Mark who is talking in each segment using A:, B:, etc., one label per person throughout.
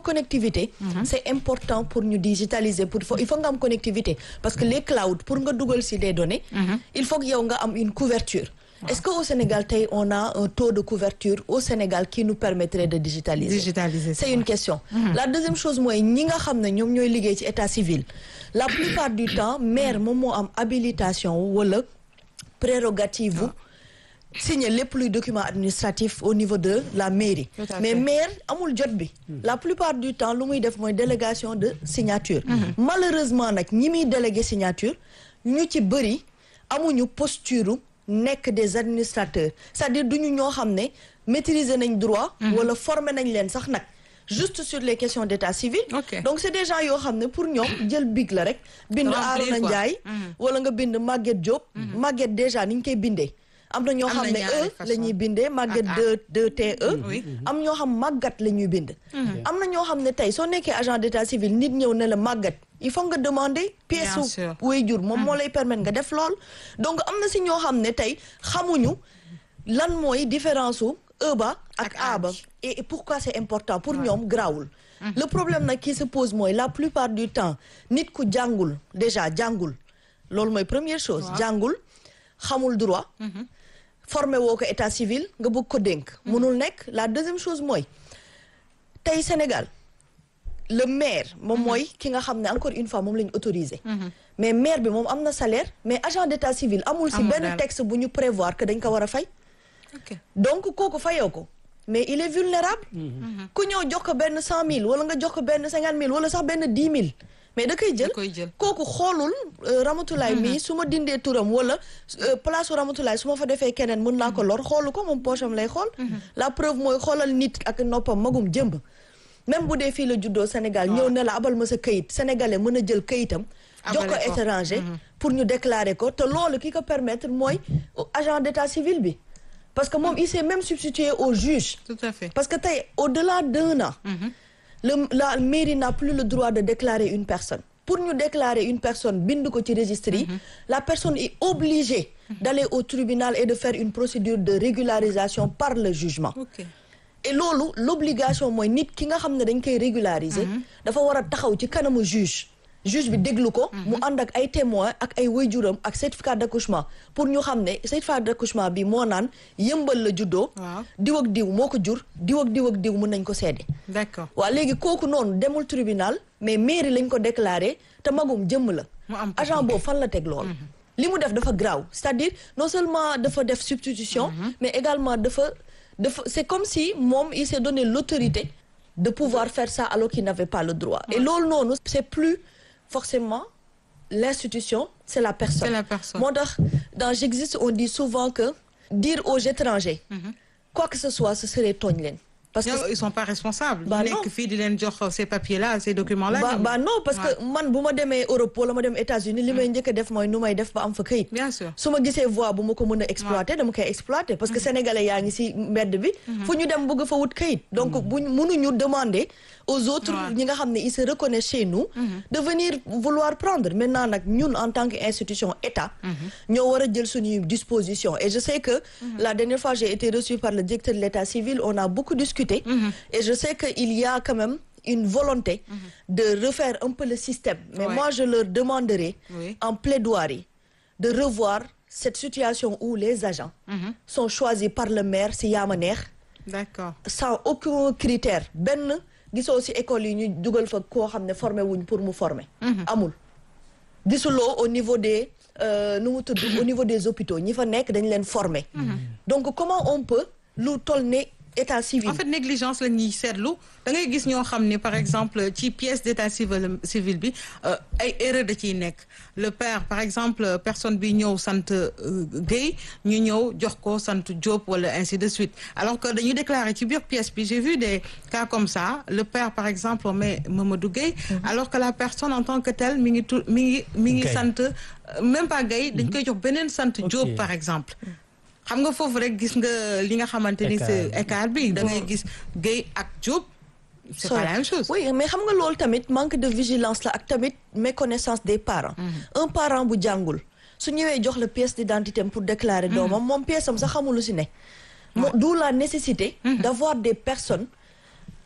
A: connectivité c'est important pour ñu digitaliser pour il faut nga am connectivité parce que les clouds pour nga dugal ci des données il faut que yow nga am une couverture est-ce que au Sénégal tey on a un taux de couverture au Sénégal qui nous permettrait de digitaliser
B: digitaliser
A: c'est une question la deuxième chose mooy ñi nga xam ne ñoom ñooy liggéey ci état civil la plupart du temps maire moom moo am habilitation wala prérogative bu signer lépp luy document administratif au niveau de la mairie
B: Tout à
A: mais
B: fait.
A: maire amul jot bi la plupart du temps lu muy def mooy délégation de signature malheureusement nag ñi muy délégué signature ñu ci bëri amuñu posture nekk des administrateurs c'est-à-dire duñu ñoo xam ne maîtriser nañ droit wala former nañ leen sax nag juste sur les questions d'état civil
B: Ok.
A: donc c'est des gens yoo xam ne pour ñoom jël big la rek bind
B: Remplir,
A: Arona
B: quoi.
A: Ndiaye wala nga bind Maguette Diop Maguette déjà ni ñu koy bindee am na ñoo
B: Am
A: xam
B: na
A: ne
B: ñaari
A: e
B: façon.
A: la ñuy bindee Maguette
B: Ak
A: de de te
B: Oui.
A: am ñoo xam màggat la ñuy bind am na ñoo xam ne tey soo nekkee agent d'état civil nit ñëw ne la màggat il faut nga demander pièce
B: Bien
A: su
B: sûr.
A: waajur moom moo lay permettre nga def lool donc am na si ñoo xam ne tey xamuñu lan mooy différence su e ba ak
B: Ak
A: a
B: A
A: ba
B: bi.
A: et et pourquoi c'est important pour ñoom grawul le problème nag qui se pose mooy la plupart du temps nit ku jàngul déjà jàngul loolu mooy première chose jàngul xamul droit formé woo ko état civil nga bëgg ko dénk mënul nekk la deuxième chose mooy tey Sénégal le maire moom mooy ki nga xam ne encore une fois moom la ñu autorisé mais maire bi moom am na salaire mais agent d'état civil amul si
B: Amul
A: benn
B: dara.
A: texte bu ñu prévoir que dañ ko war a fay
B: ok
A: donc kooku fayoo ko mais il est vulnérable ku ñëw jox ko benn cent mille wala nga jox ko benn cinquante mille wala sax benn dix mille mais da koy jël
B: Da koy jël.
A: kooku xoolul euh, Ramatulaay mii su ma dindee turam wala euh, place u Ramatulaay su ma fa defee keneen mën naa ko lor xoolu ko moom poche am lay xool la preuve mooy xoolal nit ak noppam magum jëmb même bu dee fii la juddoo Sénégal ñëw ne la abal ma sa këyit sénégalais mën a jël këyitam jox ko
B: Abale ko.
A: étranger pour ñu déclarer ko te loolu ki ko permettre mooy agent d'état civil bi parce que moom il s'est même substitué au juge
B: tout à fait
A: parce que tey au-delà d'un an le la mairie n'a plus le droit de déclarer une personne pour ñu déclarer une personne bind ko ci registre yi la personne est obligée d'aller au tribunal et de faire une procédure de régularisation par le jugement
B: ok
A: et loolu l'obligation mooy nit ki nga xam ne dañ koy régulariser dafa war a taxaw ci kanamu juge juge bi déglu ko mu ànd ak ay témoins ak ay waajuram ak certificat d'accouchement pour ñu xam ne certificat d'accouchement bi moo naan yëmbal la juddoo
B: Waaw.
A: diw ak diw moo ko jur diw ak diw ak diw mën nañ ko seede
B: d'accord
A: waaw léegi kooku noonu demul tribunal mais mairie lañ ko déclaré te magum jëmm la
B: Mu am ko.
A: agent boobu fan la teg loolu li mu def dafa graaw c'est-à-dire non seulement dafa def substitution mais également dafa dafa c'est comme si moom il s'est donné l'autorité de pouvoir faire ça alors qu'il n'avait pas le droit et loolu noonu c'est plus forcément l'institution c'est la personne
B: C'est la personne.
A: moo tax dans J'existe on dit souvent que dire aux étrangers quoi que ce soit ce serait tooñ leen parce que
B: ñoom ils sont pas responsables
A: Bah
B: ñu
A: non.
B: nekk fii di leen jox ces papiers là ces documents là
A: ba
B: ñoom-
A: ba non parce que man bu ma demee Europe wala ma dem États-Unis li may njëkk a def mooy nu may def ba am fa këyit
B: bien sûr
A: su ma gisee voie bu ma ko mën a exploiter dama koy exploiter parce que sénégalais yaa ngi ci mbedd bi fu ñu dem bëgg fa wut këyit donc buñ mënuñu demander aux autres
B: Ouais.
A: ñi nga xam ne ils se reconnaissent chez nous de venir vouloir prendre maintenant nag ñun en tant qu'institution état ñoo war a jël suñuy disposition et je sais que la dernière fois j'ai été reçue par le directeur de l'état civil on a beaucoup discuté et je sais que il y a quand même une volonté de refaire un peu le système mais
B: Ouais.
A: moi je leur demanderai
B: Oui.
A: en plaidoirie de revoir cette situation où les agents sont choisis par le maire si yaa ma neex
B: d'accord
A: sans aucun critère benn gisoo ci école yi ñu dugal fa koo xam ne formé wuñ pour mu former amul gisuloo au niveau des euh, nu mu tudd au niveau des hôpitaux ñi fa nekk dañ leen former donc comment on peut lu toll ne état civil
B: en fait négligence la ñuy seetlu da ngay gis ñoo xam ne par exemple ci pièce d'état civil civil bi euh, ay erreur da ciy nekk le père par exemple personne bi ñëw sant euh, Guèye ñu ñëw jox ko sant Diop wala ainsi de suite alors que dañuy déclarer ci biir pièce bi j'ai vu des cas comme ça le père par exemple mais Mamadou Guèye alors que la personne en tant que telle mi ngi tu mi ngi mi ngi
C: Guèye.
B: sant euh, même pas Guèye dañ koy jox beneen sant Diop
C: Ok.
B: par exemple xam nga foofu rek gis nga li nga xamante ni c'est écart bi da ngay gis Guèye ak Diop c'est pas la même chose
A: oui mais xam nga loolu tamit manque de vigilance la ak tamit méconnaissance des parents un parent bu jàngul su ñëwee jox la pièce d'identité am pour déclarer doomam moom pièce am sax xamul lu ci ne mo d'où la nécessité d'avoir des personnes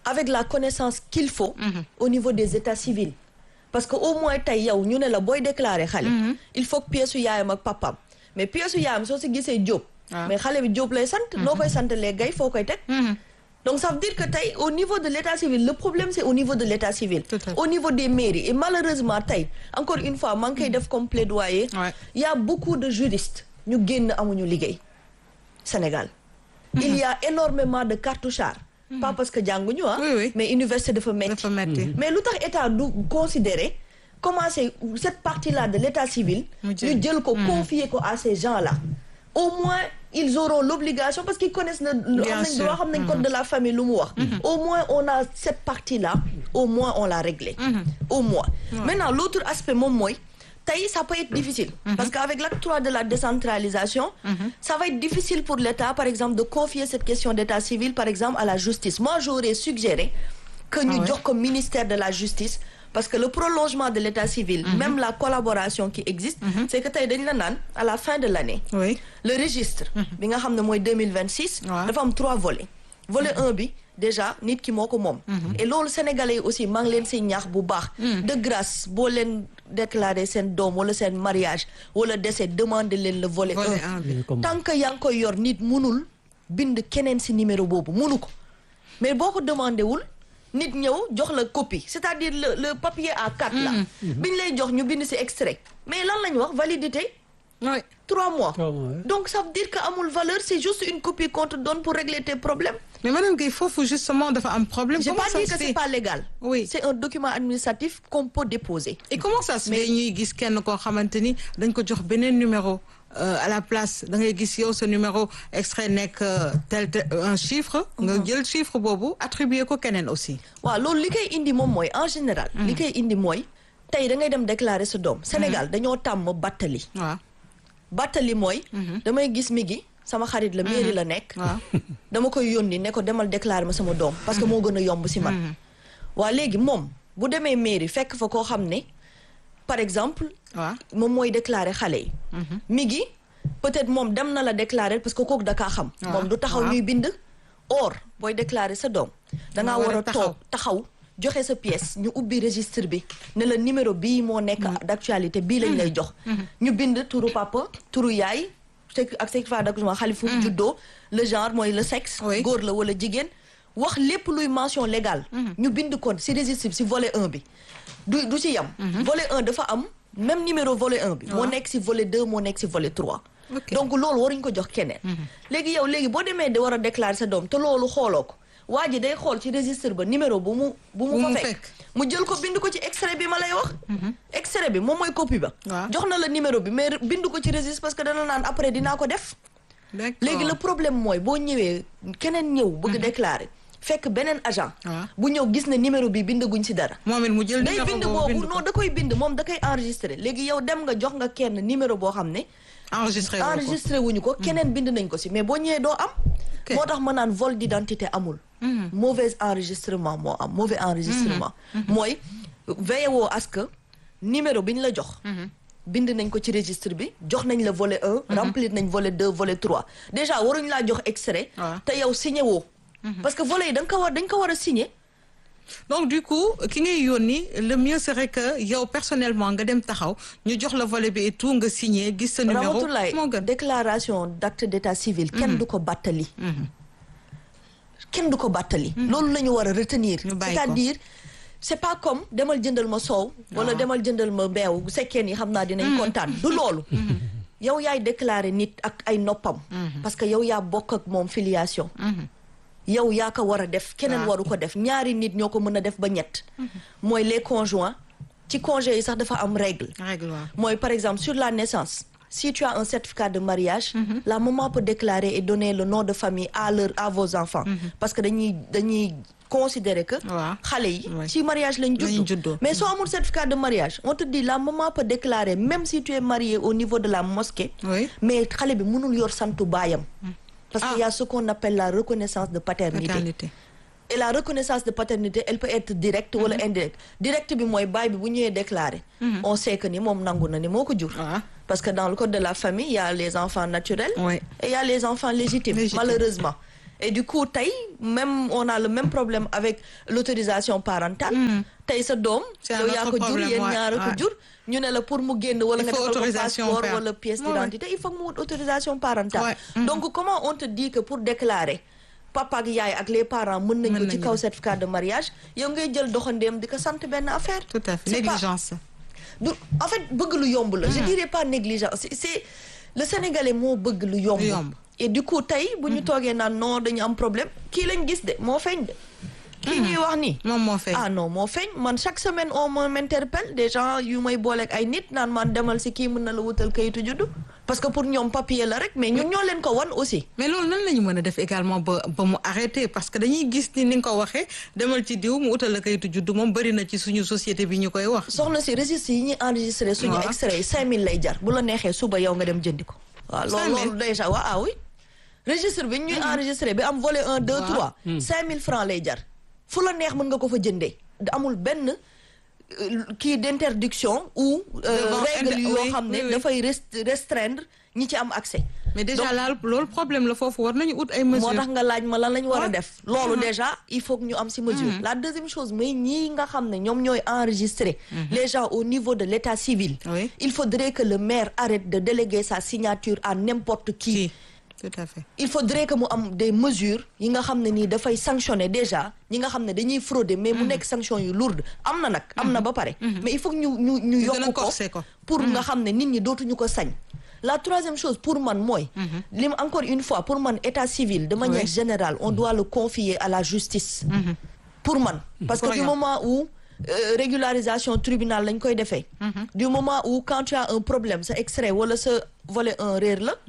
A: avec la connaissance qu'il faut au niveau des états civils parce que au moins tey yow ñu ne la booy déclarer xale il faut que pièce su yaayam ak papam mais pièce su yaayam soo si gisee Jóob
B: Ah.
A: mais xale bi Jóob lay sant noo koy sant les gay foo koy teg donc ça veut dire que tey au niveau de l'état civil le problème c'est au niveau de l'état civil
B: Tout à fait.
A: au niveau des mairies et malheureusement tey encore une fois maa ngi koy def comme plaidoyer
B: Ouais.
A: il y a beaucoup de juristes ñu génn amuñu liggéey Sénégal il y a énormément de cartouchards pas parce que jànguñu ah
B: Oui, oui.
A: mais université dafa metti
B: dafa metti
A: mais lu tax état du considérer commencer cette partie-là de l'état civil
B: Mu jël.
A: ñu jël ko confier ko à ces gens-là au moins ils auront l'obligation parce qu'ils connaissent le lu
B: Bien
A: xam nañ
B: sûr.
A: droit xam nañ code de la famille lu mu wax au moins on a cette partie-là au moins on l'a réglé au moins maintenant l'autre aspect moom mooy tey ça peut être difficile parce qu'avec l'acte 3 de la décentralisation ça va être difficile pour l'État par exemple de confier cette question d'état civil par exemple à la justice moi j'aurais suggéré que ñu
B: Ah ouais.
A: jox ko ministère de la justice parce que le prolongement de l'état civil même la collaboration qui existe c'est que tey dañ la naan à la fin de l'année
B: oui
A: le registre bi nga xam ne mooy 2026
B: Ouais.
A: dafa am trois volets volet un bi déjà nit ki moo ko moom et loolu sénégalais yi aussi maa ngi leen si ñaax bu baax de grâce boo leen déclarer seen doom wala seen mariage wala décès demander leen le volet
B: volet
A: un
B: un bi
C: comme
A: tant que yaa ngi koy yor nit munul bind keneen si numéro boobu munu ko mais boo ko demandé wul nit ñëw jox la copie c'est-à-dire le le papier A4 là biñ lay jox ñu bind si extrait mais lan la ñu wax validité
B: oui
A: trois mois
C: Trois mois, ouais.
A: donc ça veut dire que amul valeur c'est juste une copie qu'on te donne pour régler tes problèmes
B: mais madame Guèye foofu justement dafa am problème
A: j'ai
B: comment
A: pas
B: ça
A: dit
B: se
A: que c'est
B: fait
A: pas légal
B: Oui.
A: c'est un document administratif qu'on peut déposer
B: et comment ça se fait ñuy gis kenn koo xamante ni dañ ko jox beneen numéro euh, à la place da ngay gis yow sa numéro extrait nekk euh, tel tel un chiffre nga jël chiffre boobu attribuer ko keneen aussi
A: waaw loolu li koy indi moom mooy en général li koy indi mooy tey da ngay dem déclarer sa doom Sénégal dañoo tàmm battali
B: waaw
A: battali mooy damay gis mi gi sama xarit la mairie la nekk
B: waaw
A: dama koy yónni ne ko demal déclarer ma sama doom parce que moo gën a yomb si man waa léegi moom bu demee mairie fekk fa koo xam ne par exemple
B: waaw
A: moom mooy déclarer xale yi mi ngi peut-être moom dem na la déclarer parce que kooku da kaa xam
B: waaw,
A: moom du taxaw
B: waaw.
A: ñuy bind or booy déclarer sa doom dangaa
B: war
A: war
B: a
A: a
B: taxaw.
A: toog taxaw joxe sa pièce ñu ubbi registre bi ne la numéro bii moo nekk d'actualité bii lañ lay jox ñu bind turu papa turu yaay tek- ak certificat d'accouchement xale fu mu juddoo le genre mooy le sexe
B: Oui.
A: góor la wala jigéen wax lépp luy mention légale ñu bind kon ci registre bi ci volet 1 bi du du ci yam volet 1 dafa am même numéro volet 1 bi moo
B: waaw.
A: nekk ci volet 2 moo nekk ci volet 3
B: Ok.
A: donc loolu waruñ ko jox keneen léegi yow léegi boo demee de war a déclarer sa doom te loolu xooloo ko waa ji day xool ci registre ba numéro bu mu bu mu
B: Bu
A: fa
B: mu
A: fekk
B: fekk.
A: mu jël ko bind ko ci extrait bi ma lay wax extrait bi moom mooy copie ba
B: Waaw.
A: jox na la numéro bi mais bind ko ci registre parce que dana naan après dinaa ko def
B: d'accord
A: léegi le problème mooy boo ñëwee keneen ñëw bëgg déclarer fekk beneen agent
B: Waaw.
A: bu ñëw gis ne numéro bi bindaguñ ci dara
B: moom it mu jël
A: day
B: numéro
A: bind
B: boobu
A: boobu
B: bind ko
A: non da koy bind moom da koy enregistré léegi yow dem nga jox nga kenn numéro boo xam ne
B: enregistré woo ko
A: enregistré wuñu ko keneen bind nañ ko ci mais boo ñëwee doo am
B: Ok.
A: moo tax ma naan vol d'identité amul mauvais enregistrement moo am mauvais enregistrement mooy veillé woo à ce que numéro bi ñu la jox bind nañ ko ci registre bi jox nañ la volet 1 remplir nañ volet 2 volet 3 déjà waruñ laa jox extrait
B: waaw.
A: te yow signé woo parce que volet yi da nga ko war dañ ko war a signé
B: donc du coup ki ngay yónni le mieux serait que yow personnellement nga dem taxaw ñu jox la volet bi et tout nga signé gis sa numéro
A: Ramatoulaye
B: moo gën
A: déclaration d'acte d'état civil kenn du ko bàttali kenn du ko bàttali loolu la ñu war a retenir
B: Ñu bàyyi ko.
A: c'est-à-dire c'est pas comme demal jëndal ma soow wala demal jëndal ma beew bu sekkee ni xam naa dinañ kontaan du loolu yow yaay déclarer nit ak ay noppam parce que yow yaa bokk ak moom filiation yow yaa ko war a def keneen
B: Waaw.
A: waru ko def ñaari nit ñoo ko mën a def ba ñett mooy les conjoints ci congé yi sax dafa am règle
B: règle waaw
A: mooy par exemple sur la naissance si tu as un certificat de mariage la maman peut déclarer et donner le nom de famille à leur à vos enfants parce que dañuy dañuy considérer que
B: Waaw.
A: xale yi
B: Ouais.
A: ci mariage lañ
B: Lañ
A: juddu
B: juddoo.
A: mais soo amul certificat de mariage on te dit la maman peut déclarer même si tu es marié au niveau de la mosquée
B: oui
A: mais xale bi mënul yor santu baayam parce
B: Ah.
A: qu'il y a ce qu'on appelle la reconnaissance de paternité
B: maternité
A: et la reconnaissance de paternité elle peut être directe wala indirecte directe bi mooy baay bi bu ñëwee déclarer on sait que ni moom nangu na ni moo ko jur
B: waaw
A: parce que dans le code de la famille il y a les enfants naturels
B: oui
A: et il y a les enfants légitimes
B: Légitimes.
A: malheureusement et du coup tey même on a le même problème avec l'autorisation parentale tey sa doom
B: C'est un
A: yow yaa
B: autre
A: ko jur
B: problème,
A: yéen
B: ouais,
A: ñaar a ko
B: ouais.
A: jur ñu ne la pour mu génn wala
B: Il
A: nga
B: faut
A: defal ko
B: autorisation
A: passeport
B: père.
A: wala pièce
B: Ouais, ouais.
A: d'identité il faut que mu wut autorisation parentale
B: Ouais.
A: donc comment on te dit que pour déclarer papa ak yaay ak les parents mën nañ
B: Mën
A: ko ci
B: nañu
A: kaw
B: ko.
A: certificat de mariage yow ngay jël doxandeem di ko sant benn affaire
B: tout à fait
A: C'est pas-
B: négligence
A: du en fait bëgg lu yomb la je dirais pas négligence c'est c'est le sénégalais moo bëgg lu yomb
B: Lu yomb.
A: et du coup tey bu ñu toogee naan non dañu am problème kii lañ gis de moo feeñ de kii ñuy wax nii
B: moom moo fay
A: ah non moo feeñ man chaque semaine on m'interpelle des gens yu may booleeg ay nit naan man demal si kii mën na la wutal kayitu juddu parce que pour ñoom papier la rek mais ñun ñoo leen ko wan aussi
B: mais loolu nan la ñu mën a def également ba ba mu arrêté parce que dañuy gis ni ni nga ko waxee demal ci diw mu utal la kayitu juddu moom bëri na ci suñu société bi ñu koy wax.
A: soxna si registre yi ñuy enregistré suñu
B: Waaw.
A: extrait yi 5000 lay jar bu la neexee suba yow nga dem jëndi ko waaw loolu
B: 5000?
A: loolu déjà waaw ah oui registre bi ñuy enregistré bi am volet 1 2
B: Waaw.
A: 3 5000 francs lay jar fu la neex mën nga ko fa jëndee amul benn euh, kii d'interdiction ou euh,
B: Devant
A: règle
B: indi-
A: yoo
B: oui,
A: xam ne
B: oui, oui.
A: dafay rest- restreindre ñi ci am accès
B: mais déjà
A: Donc-
B: laal loolu problème la foofu war nañu ut ay
A: moo
B: mesures.
A: tax nga laaj ma lan la ñu war a
B: Ouais.
A: def loolu déjà il faut que ñu am ci mesure la deuxième chose mooy ñii nga xam ne ñoom ñooy enregistrer les gens au niveau de l'état civil
B: Oui.
A: il faudrait que le maire arrête de déléguer sa signature à n'importe qui
B: kii tout à fait.
A: il faudrait que mu am des mesures yi nga xam ne nii dafay sanctionner déjà ñi nga xam ne dañuy frauder mais mu nekk sanction yu lourde am na nag am na ba pare mais il faut que ñu ñu ñu
B: gën a
A: yokk ko
B: corser ko.
A: pour nga xam ne nit ñi dootuñu ko sañ la troisième chose pour man mooy li ma encore une fois pour man état civil de manière
B: Oui.
A: générale on doit le confier à la justice pour man parce que
B: Pour
A: du
B: yow.
A: moment où euh, régularisation tribunal lañ koy defee du moment où quand tu as un problème sa extrait wala sa volet un réer la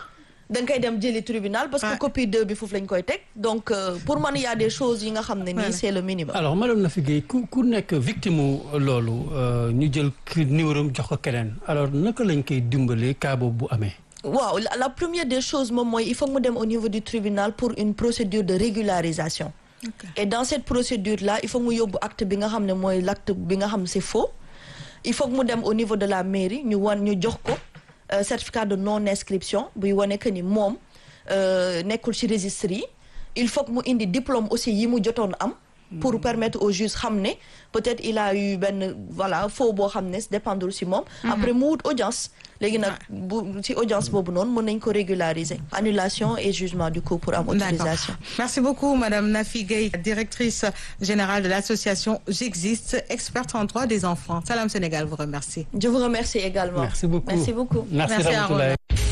A: da nga koy dem jëli tribunal parce que
B: Ouais.
A: copie 2 bi foofu lañ koy teg donc euh, pour man il y a des choses yi nga xam ne nii
B: Voilà.
A: c'est le minimum
C: alors madame Nafi Guèye ku ku nekk victime u loolu euh, ñu jël ki numéro am jox ko keneen alors naka lañ koy dimbalee cas boobu bu amee.
A: waaw la, la première des choses moom mooy il faut que mu dem au niveau du tribunal pour une procédure de régularisation
B: Ok.
A: et dans cette procédure là il faut que mu yóbbu acte bi nga xam ne mooy l'acte bi nga xam c'est faux il faut que mu dem au niveau de la mairie ñu wan ñu jox ko euh, certificat de non inscription buy wane que ni moom euh, nekkul ci registre yi il faut que mu indi diplôme aussi yi mu jotoon am pour permettre au juge xam ne peut-être il a eu benn voilà faux boo xam ne dépendre ci moom après mu wut audience léegi nag bu ci audience boobu noonu mën nañ ko régulariser annulation et jugement du coup pour am autorisation
B: D'accord. Merci beaucoup, Madame Nafi Gueye, directrice générale de l'association J'existe, experte en droit des enfants. Salam Sénégal vous remercie.
A: je vous remercie également
C: merci beaucoup
A: merci beaucoup
C: merci
B: Merci à
C: Ramatoulaye.